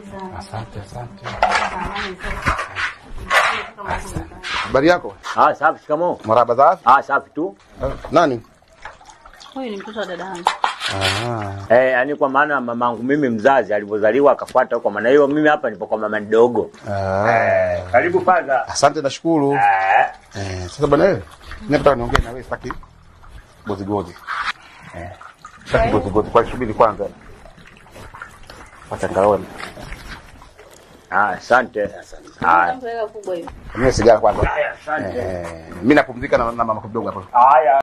Asante, asante. Samahani sasa. Kama kuna- Habari yako? Ah, safi. Shikamoo. Marhaba za afya. Ah, safi tu. Eh, Nani? Huyu ni mtoto wa dada yangu. Ah. Eh, yani kwa maana mamangu mimi mzazi alivyozaliwa akafuata huko, maana hiyo mimi hapa nipo kwa mama mdogo. Ah. Karibu kwanza. Asante nashukuru. Eh, Eh, sasa bwana wewe, mimi nataka niongee na wewe sitaki gozi gozi. Eh. Sitaki gozi gozi kwa subiri kwanza. Acha ngaone. ah, asante. Ah, Mtu kubwa hivi. Mimi sigara kwanza. haya, asante. Eh, mimi napumzika na, na mama kidogo hapo. Haya.